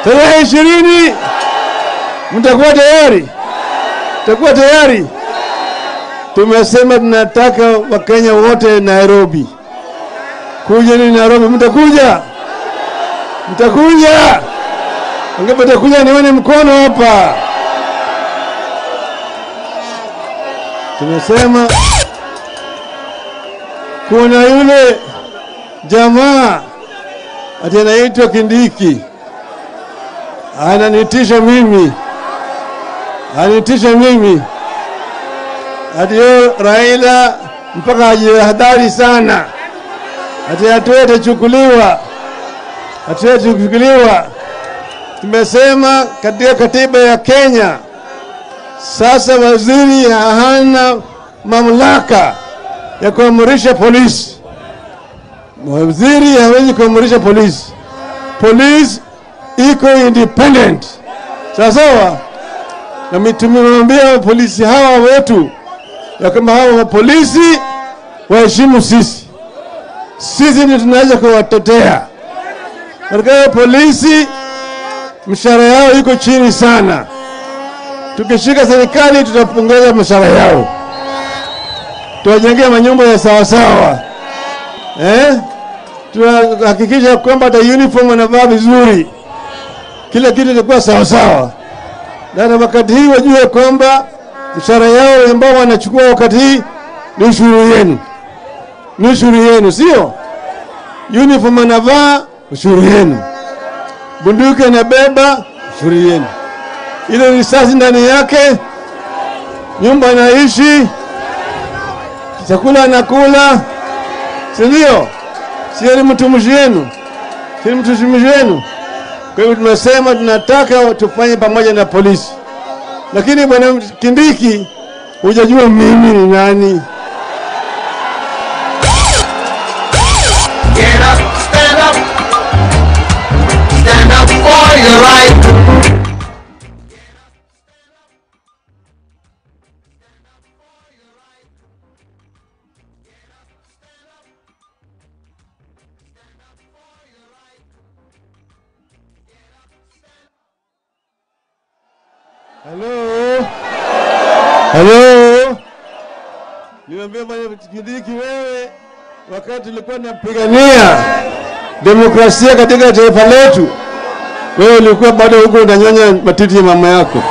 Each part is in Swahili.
tarehe ishirini mtakuwa tayari? Mtakuwa tayari? Tumesema tunataka Wakenya wote Nairobi. Kuja ni Nairobi, mtakuja? Mtakuja? Wangapi mtakuja? Nione mkono hapa. Tumesema kuna yule jamaa ati anaitwa Kindiki ananitisha mimi, ananitisha mimi ati yo Raila mpaka ajihadhari sana, ati hatua itachukuliwa, hatua itachukuliwa. Tumesema katika katiba ya Kenya sasa waziri hana mamlaka ya kuamrisha polisi. Waziri hawezi kuamrisha polisi. Polisi iko independent, sawa sawa. Na tumemwambia polisi hawa wetu ya kama hawa polisi waheshimu sisi, sisi ndio tunaweza kuwatetea katika polisi. Mshahara yao iko chini sana. Tukishika serikali, tutapongeza mshahara yao, tuwajengea manyumba ya sawasawa eh? Tuhakikisha kwamba hata uniform wanavaa vizuri, kila kitu itakuwa sawasawa, na wakati hii wajue kwamba mshahara yao ambao wanachukua wakati hii ni ushuru yenu, ni ushuru yenu, sio uniform anavaa, ushuru yenu, bunduki anabeba, ushuru yenu, ile risasi ndani yake, nyumba anaishi, chakula anakula, si ndio? Sio ni mtumishi wenu, si ni mtumishi wenu. Kwa hivyo tumesema tunataka tufanye pamoja na polisi, lakini bwana Kindiki, hujajua mimi ni nani. Get up, stand up. Stand up for your right. Halo, halo, niambia bwana Kindiki, wewe wakati tulikuwa tunapigania demokrasia katika taifa letu, wewe ulikuwa bado huko unanyonya matiti ya mama yako.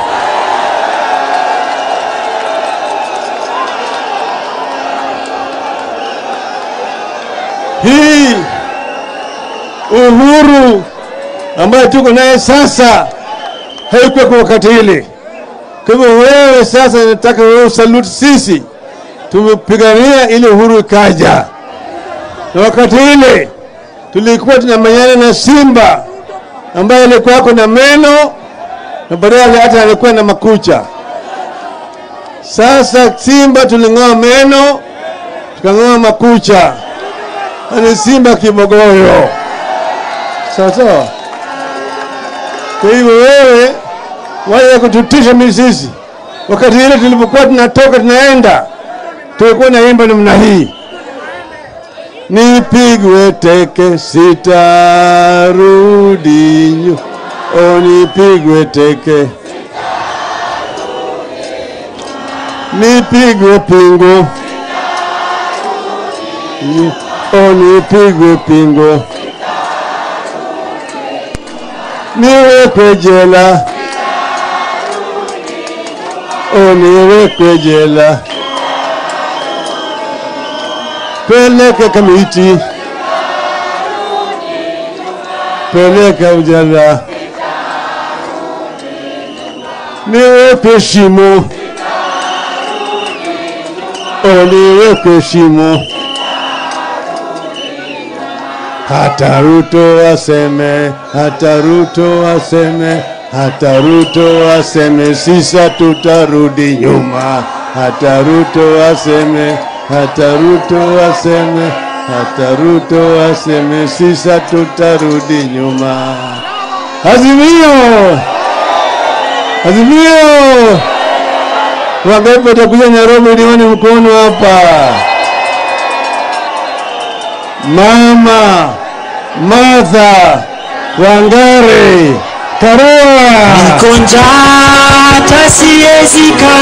Hii uhuru ambayo tuko naye sasa haikuwa kwa wakati ile. Kwa hivyo wewe sasa, nataka wewe usalute sisi, tumepigania ile uhuru ikaja, na wakati ile tulikuwa tunamenyana na simba ambaye alikuwa ako na meno na baadaye hata alikuwa na makucha. Sasa simba tuling'oa meno tukang'oa makucha, na ni simba kibogoyo, sawa sawa. Kwa hivyo wewe waje kututisha mimi sisi. Wakati ile tulipokuwa tunatoka tunaenda, tulikuwa naimba namna hii, nipigwe teke sitarudi nyu, o nipigwe teke, nipigwe pingo, Ni- o nipigwe pingo, niwekwe jela, o niwekwe jela, peleke Kamiti, peleka ujala, niwekwe shimo, o niwekwe shimo. Hata Ruto aseme, hata Ruto aseme, hata Ruto aseme, sisa tutarudi nyuma. Hata Ruto aseme, hata Ruto aseme, hata Ruto aseme, sisa tutarudi nyuma. Azimio, Azimio, wangapi watakuja Nairobi? Nione mkono hapa. Mama Martha Wangare Karua. Niko njaa hata siwezi kaa